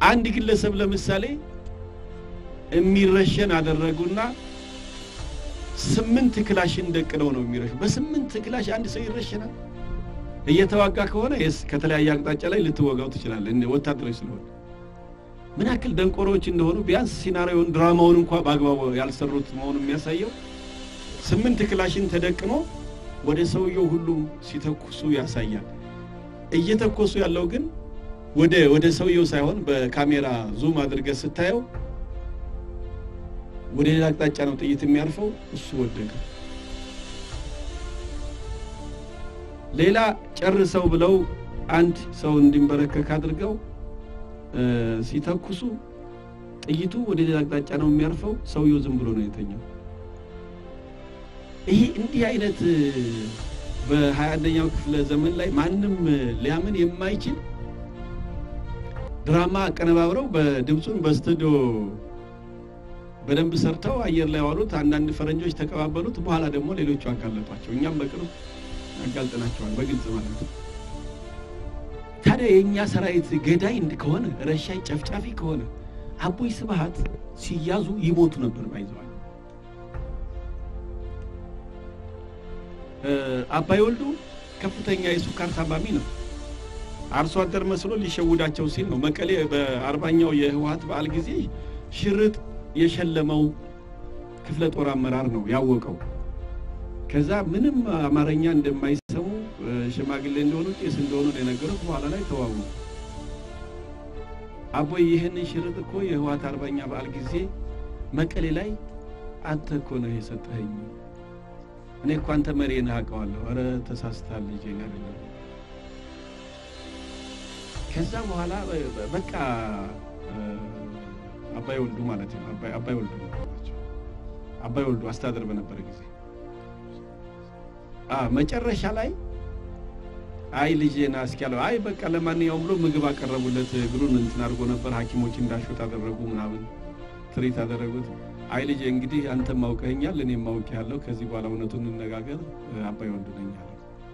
አንድ ግለሰብ ለምሳሌ የሚረሸን አደረጉና ስምንት ክላሽን ደቅነው ነው የሚረሹ። በስምንት ክላሽ አንድ ሰው ይረሸናል። እየተዋጋ ከሆነ የስ ከተለያየ አቅጣጫ ላይ ልትወጋው ትችላለህ፣ እንደ ወታደሮች ስለሆነ። ምን ያክል ደንቆሮዎች እንደሆኑ ቢያንስ ሲናሪዮን ድራማውን እንኳ በአግባቡ ያልሰሩት መሆኑን የሚያሳየው ስምንት ክላሽን ተደቅኖ ወደ ሰውየው ሁሉም ሲተኩሱ ያሳያል። እየተኮሱ ያለው ግን ወደ ወደ ሰውየው ሳይሆን በካሜራ ዙም አድርገህ ስታየው ወደ ሌላ አቅጣጫ ነው ጥይት የሚያርፈው። እሱ ወደቀ። ሌላ ጨርሰው ብለው አንድ ሰው እንዲንበረከክ አድርገው ሲተኩሱ ጥይቱ ወደ ሌላ አቅጣጫ ነው የሚያርፈው። ሰውየው ዝም ብሎ ነው የተኛው። ይህ እንዲህ አይነት በሀያ አንደኛው ክፍለ ዘመን ላይ ማንም ሊያምን የማይችል ድራማ አቀነባብረው በድምፁን በስቱዲዮ በደንብ ሰርተው አየር ላይ ዋሉት። አንዳንድ ፈረንጆች ተቀባበሉት። በኋላ ደግሞ ሌሎቹ አጋለጧቸው። እኛም በቅርብ ያጋልጠናቸዋል በግልጽ ማለት ነው። ታዲያ የእኛ ሰራዊት ገዳይ ከሆነ ረሻይ፣ ጨፍጫፊ ከሆነ አቦይ ስብሃት ሲያዙ ይሞቱ ነበር ባይዘዋል። አባይ ወልዱ ከፍተኛ የሱካር ታማሚ ነው። አርሶ አደር መስሎ ሊሸውዳቸው ሲል ነው መቀሌ በአርባኛው የህወሀት በዓል ጊዜ ሽርጥ የሸለመው ክፍለ ጦር አመራር ነው ያወቀው። ከዛ ምንም አማርኛ እንደማይሰሙ ሽማግሌ እንደሆኑ ቄስ እንደሆኑ ነው የነገሩት። በኋላ ላይ ተዋጉ። አቦይ ይህንን ሽርጥ እኮ የህወሀት አርባኛ በዓል ጊዜ መቀሌ ላይ አንተ እኮ ነው የሰጠኸኝ። እኔ እኮ አንተ መሪ ነህ አውቀዋለሁ። ኧረ ተሳስተሃል ልጄ አይደለም። ከዛ በኋላ በቃ አባይ ወልዱ ማለት ነው። አባይ ወልዱ አባይ ወልዱ አስተዳደር በነበረ ጊዜ መጨረሻ ላይ አይ ልጄና እስኪያለው አይ በቃ ለማንኛውም ብሎ ምግብ አቀረቡለት። እግሩን እንትን አድርጎ ነበር። ሐኪሞች እንዳሹት አደረጉ ምናምን ትሪት አደረጉት። አይ ልጄ እንግዲህ አንተም ማውቀኸኛል፣ እኔም ማውቅ ያለው ከዚህ በኋላ እውነቱን እንነጋገር፣ አባይ ወልዱ ነኝ አለ።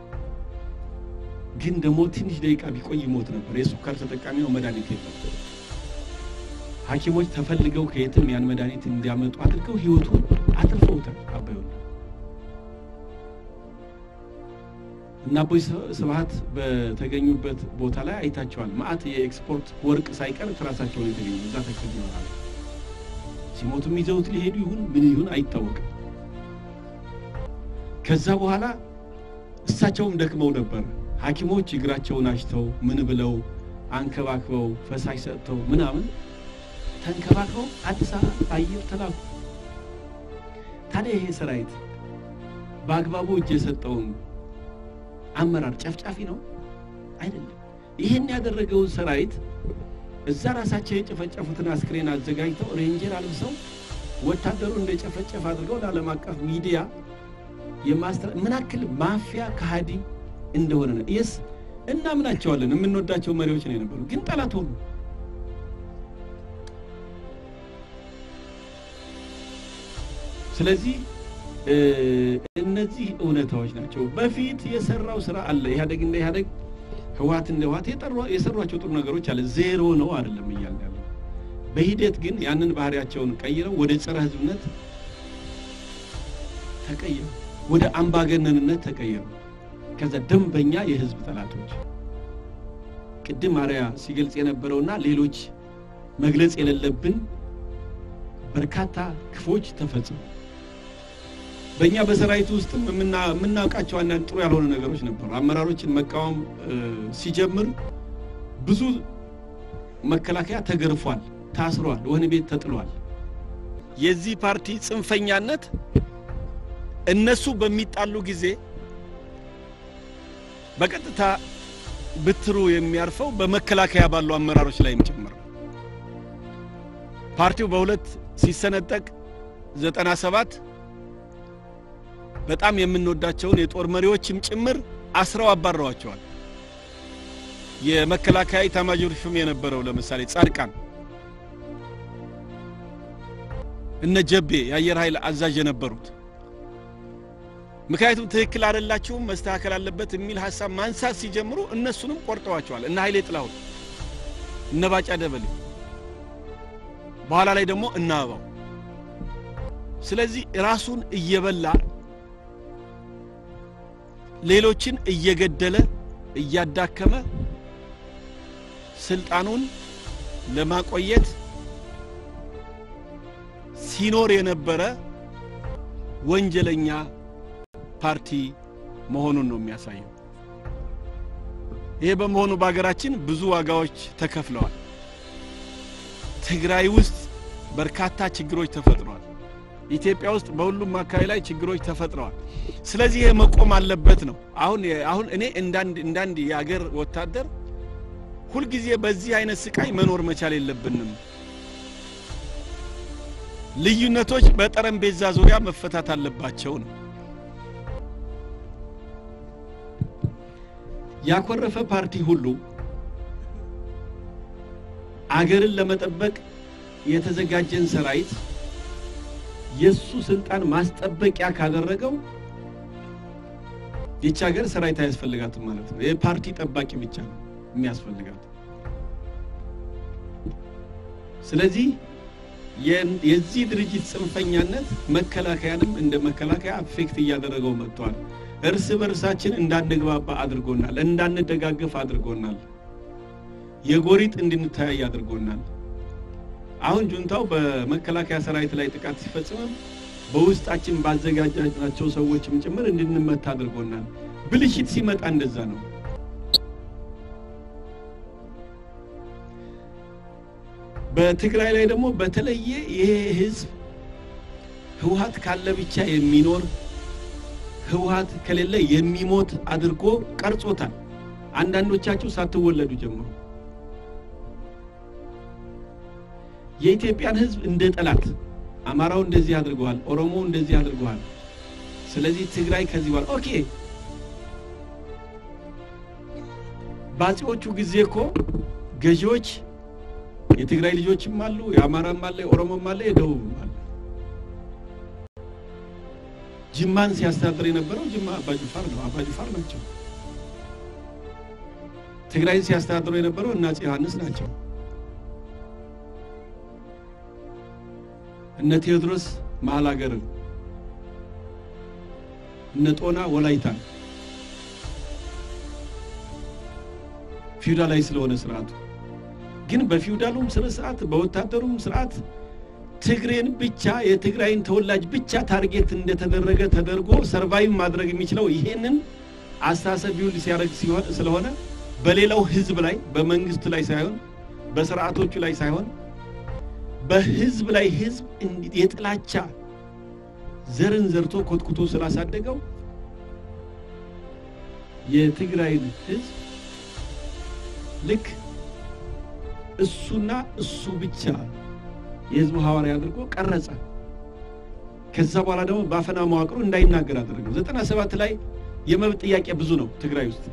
ግን ደግሞ ትንሽ ደቂቃ ቢቆይ ይሞት ነበር። የሱካር ተጠቃሚ ነው፣ መድኃኒት የለም። ሐኪሞች ተፈልገው ከየትም ያን መድኃኒት እንዲያመጡ አድርገው ህይወቱን አትርፈውታል። አባይ ወልዱ እና አቦይ ስብሃት በተገኙበት ቦታ ላይ አይታቸዋል። ማአት የኤክስፖርት ወርቅ ሳይቀር ትራሳቸውን የተገኙ እዛ ተክል ይሆናል። ሲሞቱም ይዘውት ሊሄዱ ይሁን ምን ይሁን አይታወቅም። ከዛ በኋላ እሳቸውም ደክመው ነበር። ሐኪሞች እግራቸውን አሽተው ምን ብለው አንከባክበው ፈሳሽ ሰጥተው ምናምን ተንከባክበው አዲስ አበባ አየር ተላኩ። ታዲያ ይሄ ሰራዊት በአግባቡ እጅ የሰጠውን አመራር ጨፍጫፊ ነው አይደለም። ይህን ያደረገውን ሰራዊት እዛ ራሳቸው የጨፈጨፉትን አስክሬን አዘጋጅተው ሬንጀር አልብሰው ወታደሩ እንደ ጨፈጨፍ አድርገው ለዓለም አቀፍ ሚዲያ የማስተራ ምን ያክል ማፊያ ከሃዲ እንደሆነ ነው። የስ እናምናቸዋለን። የምንወዳቸው መሪዎች ነው የነበሩ፣ ግን ጠላት ሆኑ። ስለዚህ እነዚህ እውነታዎች ናቸው። በፊት የሰራው ስራ አለ። ኢህአዴግ እንደ ኢህአዴግ፣ ህወሓት እንደ ህወሓት የሰሯቸው ጥሩ ነገሮች አለ። ዜሮ ነው አይደለም እያልን ያለው። በሂደት ግን ያንን ባህሪያቸውን ቀይረው ወደ ጸረ ህዝብነት ተቀየሩ፣ ወደ አምባገነንነት ተቀየሩ። ከዛ ደንበኛ የህዝብ ጠላቶች ቅድም አርያ ሲገልጽ የነበረውና ሌሎች መግለጽ የሌለብን በርካታ ክፎች ተፈጽሙ። በእኛ በሰራዊቱ ውስጥም የምናውቃቸው አንዳንድ ጥሩ ያልሆነ ነገሮች ነበሩ። አመራሮችን መቃወም ሲጀምር ብዙ መከላከያ ተገርፏል፣ ታስሯል፣ ወህኒ ቤት ተጥሏል። የዚህ ፓርቲ ጽንፈኛነት እነሱ በሚጣሉ ጊዜ በቀጥታ ብትሩ የሚያርፈው በመከላከያ ባሉ አመራሮች ላይም ጭምር ፓርቲው በሁለት ሲሰነጠቅ ዘጠና ሰባት በጣም የምንወዳቸውን የጦር መሪዎችም ጭምር አስረው አባረዋቸዋል። የመከላከያ ኢታማዦር ሹም የነበረው ለምሳሌ ጻድቃን፣ እነ ጀቤ የአየር ኃይል አዛዥ የነበሩት ምክንያቱም ትክክል አይደላችሁም መስተካከል አለበት የሚል ሀሳብ ማንሳት ሲጀምሩ እነሱንም ቆርጠዋቸዋል። እነ ኃይሌ ጥላሁን፣ እነ ባጫ ደበሌ በኋላ ላይ ደግሞ እናበባው። ስለዚህ ራሱን እየበላ ሌሎችን እየገደለ እያዳከመ ስልጣኑን ለማቆየት ሲኖር የነበረ ወንጀለኛ ፓርቲ መሆኑን ነው የሚያሳየው። ይሄ በመሆኑ በሀገራችን ብዙ ዋጋዎች ተከፍለዋል። ትግራይ ውስጥ በርካታ ችግሮች ተፈጥረዋል። ኢትዮጵያ ውስጥ በሁሉም አካባቢ ላይ ችግሮች ተፈጥረዋል። ስለዚህ ይሄ መቆም አለበት ነው። አሁን አሁን እኔ እንዳንድ እንዳንድ የአገር ወታደር ሁልጊዜ በዚህ አይነት ስቃይ መኖር መቻል የለብንም። ልዩነቶች በጠረጴዛ ዙሪያ መፈታት አለባቸው ነው። ያኮረፈ ፓርቲ ሁሉ አገርን ለመጠበቅ የተዘጋጀን ሰራዊት የሱ ስልጣን ማስጠበቂያ ካደረገው ይቺ ሀገር ሰራዊት አያስፈልጋትም ማለት ነው። የፓርቲ ጠባቂ ብቻ ነው የሚያስፈልጋት። ስለዚህ የዚህ ድርጅት ጽንፈኛነት መከላከያንም እንደ መከላከያ አፌክት እያደረገው መጥቷል። እርስ በርሳችን እንዳንግባባ አድርጎናል። እንዳንደጋገፍ አድርጎናል። የጎሪጥ እንድንተያይ አድርጎናል። አሁን ጁንታው በመከላከያ ሰራዊት ላይ ጥቃት ሲፈጽምም በውስጣችን ባዘጋጃናቸው ሰዎችም ጭምር እንድንመታ አድርጎናል። ብልሽት ሲመጣ እንደዛ ነው። በትግራይ ላይ ደግሞ በተለየ ይሄ ህዝብ ህወሀት ካለ ብቻ የሚኖር ህወሀት ከሌለ የሚሞት አድርጎ ቀርጾታል። አንዳንዶቻችሁ ሳትወለዱ ጀምሮ የኢትዮጵያን ህዝብ እንደ ጠላት አማራው እንደዚህ አድርገዋል፣ ኦሮሞ እንደዚህ አድርገዋል። ስለዚህ ትግራይ ከዚህ በኋላ ኦኬ። በአፄዎቹ ጊዜ እኮ ገዢዎች የትግራይ ልጆችም አሉ፣ የአማራም አለ፣ የኦሮሞም አለ፣ የደቡብም አለ። ጅማን ሲያስተዳድር የነበረው ጅማ አባጅፋር ነው፣ አባጅፋር ናቸው። ትግራይን ሲያስተዳድሩ የነበረው እነ አፄ ዮሐንስ ናቸው። እነ ቴዎድሮስ መሀል ሀገርን፣ እነ ጦና ወላይታን ፊውዳላዊ ስለሆነ ስርዓቱ ግን በፊውዳሉም ስነ ስርዓት በወታደሩም ስርዓት ትግሬን ብቻ የትግራይን ተወላጅ ብቻ ታርጌት እንደተደረገ ተደርጎ ሰርቫይቭ ማድረግ የሚችለው ይሄንን አስተሳሰብ ቢውል ሲያደርግ ሲሆን ስለሆነ በሌላው ህዝብ ላይ በመንግስቱ ላይ ሳይሆን በስርዓቶቹ ላይ ሳይሆን በህዝብ ላይ ህዝብ የጥላቻ ዘርን ዘርቶ ኮትኩቶ ስላሳደገው የትግራይን ህዝብ ልክ እሱና እሱ ብቻ የህዝቡ ሐዋርያ አድርጎ ቀረጸ። ከዛ በኋላ ደግሞ በአፈና መዋቅሩ እንዳይናገር አደረገው። ዘጠና ሰባት ላይ የመብት ጥያቄ ብዙ ነው ትግራይ ውስጥ።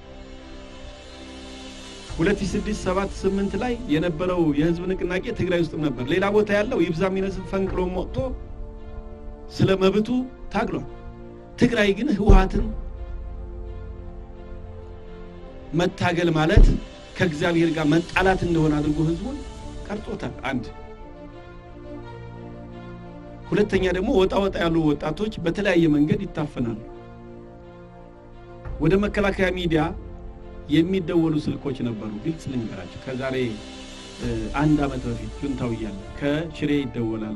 ሁለት ሺህ ስድስት ሰባት ስምንት ላይ የነበረው የህዝብ ንቅናቄ ትግራይ ውስጥም ነበር። ሌላ ቦታ ያለው ይብዛ የሚነስብ ፈንቅሎ ወጥቶ ስለ መብቱ ታግሏል። ትግራይ ግን ህወሀትን መታገል ማለት ከእግዚአብሔር ጋር መጣላት እንደሆነ አድርጎ ህዝቡን ቀርጦታል። አንድ ሁለተኛ ደግሞ ወጣ ወጣ ያሉ ወጣቶች በተለያየ መንገድ ይታፈናሉ። ወደ መከላከያ ሚዲያ የሚደወሉ ስልኮች ነበሩ። ግልጽ ልንገራቸው። ከዛሬ አንድ ዓመት በፊት ጁንታው እያለ ከሽሬ ይደወላል፣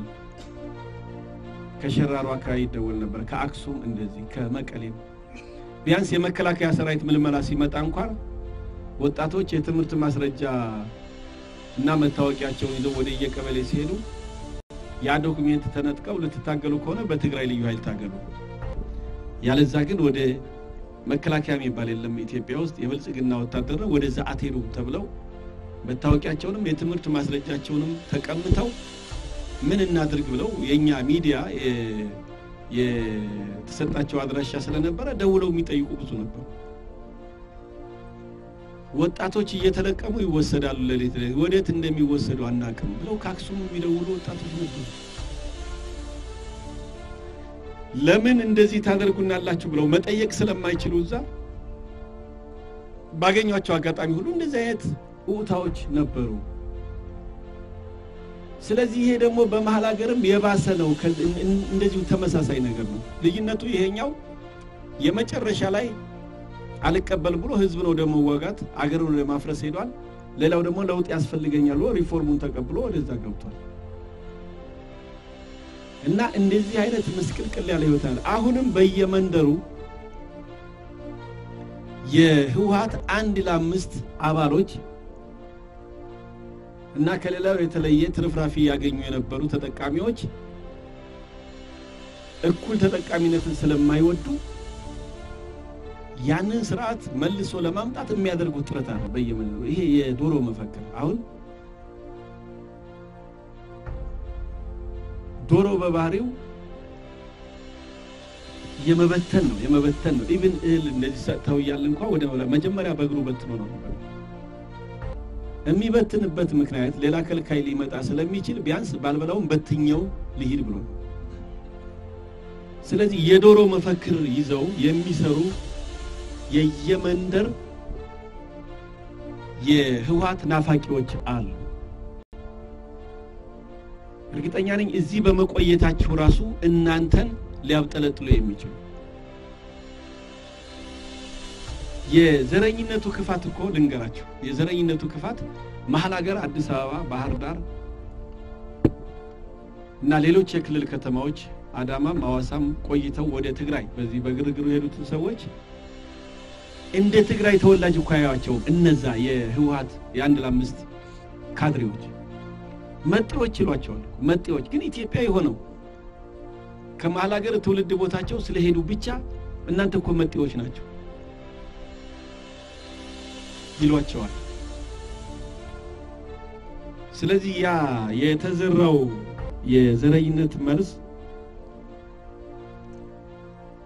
ከሸራሮ አካባቢ ይደወል ነበር፣ ከአክሱም እንደዚህ፣ ከመቀሌም ቢያንስ የመከላከያ ሰራዊት ምልመላ ሲመጣ እንኳን ወጣቶች የትምህርት ማስረጃ እና መታወቂያቸውን ይዘው ወደ የቀበሌ ሲሄዱ ያ ዶክሜንት ተነጥቀው ልትታገሉ ከሆነ በትግራይ ልዩ ኃይል ታገሉ፣ ያለዛ ግን ወደ መከላከያ የሚባል የለም ኢትዮጵያ ውስጥ የብልጽግና ወታደር ነው፣ ወደዛ አትሄዱ ተብለው መታወቂያቸውንም የትምህርት ማስረጃቸውንም ተቀምተው ምን እናድርግ ብለው የእኛ ሚዲያ የተሰጣቸው አድራሻ ስለነበረ ደውለው የሚጠይቁ ብዙ ነበሩ። ወጣቶች እየተለቀሙ ይወሰዳሉ። ሌሊት ሌሊት ወዴት እንደሚወሰዱ አናውቅም ብለው ከአክሱም የሚደውሉ ወጣቶች ነበሩ። ለምን እንደዚህ ታደርጉናላችሁ ብለው መጠየቅ ስለማይችሉ እዛ ባገኟቸው አጋጣሚ ሁሉ እንደዚህ አይነት እውታዎች ነበሩ። ስለዚህ ይሄ ደግሞ በመሀል ሀገርም የባሰ ነው። እንደዚሁ ተመሳሳይ ነገር ነው። ልዩነቱ ይሄኛው የመጨረሻ ላይ አልቀበል ብሎ ህዝብ ነው ደግሞ ወጋት አገርን ወደ ማፍረስ ሄዷል። ሌላው ደግሞ ለውጥ ያስፈልገኛል ብሎ ሪፎርሙን ተቀብሎ ወደዛ ገብቷል። እና እንደዚህ አይነት ምስቅልቅል ያለ ህይወት አለ። አሁንም በየመንደሩ የህወሀት አንድ ለአምስት አባሎች እና ከሌላው የተለየ ትርፍራፊ ያገኙ የነበሩ ተጠቃሚዎች እኩል ተጠቃሚነትን ስለማይወዱ ያንን ስርዓት መልሶ ለማምጣት የሚያደርጉት ጥረት አለ በየመንደሩ። ይሄ የዶሮ መፈክር አሁን ዶሮ በባህሪው የመበተን ነው የመበተን ነው። ኢቭን እህል እንደዚህ ሰጥተው እያለ እንኳ ወደ መጀመሪያ በእግሩ በትኖ ነው የሚበትንበት ምክንያት ሌላ ከልካይ ሊመጣ ስለሚችል ቢያንስ ባልበላውም በትኛው ልሂድ ብሎ ነው። ስለዚህ የዶሮ መፈክር ይዘው የሚሰሩ የየመንደር የህወሀት ናፋቂዎች አሉ። እርግጠኛ ነኝ እዚህ በመቆየታችሁ ራሱ እናንተን ሊያብጠለጥሉ የሚችሉ የዘረኝነቱ ክፋት እኮ ልንገራችሁ። የዘረኝነቱ ክፋት መሀል ሀገር አዲስ አበባ፣ ባህር ዳር እና ሌሎች የክልል ከተማዎች አዳማም ሐዋሳም ቆይተው ወደ ትግራይ በዚህ በግርግሩ የሄዱትን ሰዎች እንደ ትግራይ ተወላጅ እኮ አያቸውም። እነዛ የህወሀት የአንድ ለአምስት ካድሬዎች መጤዎች ይሏቸዋል። መጤዎች ግን ኢትዮጵያ የሆነው ከመሀል ሀገር ትውልድ ቦታቸው ስለሄዱ ብቻ እናንተ እኮ መጤዎች ናቸው ይሏቸዋል። ስለዚህ ያ የተዘራው የዘረኝነት መርዝ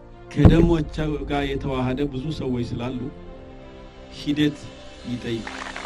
ከደሞቻቸው ጋር የተዋሃደ ብዙ ሰዎች ስላሉ ሂደት ይጠይቃል።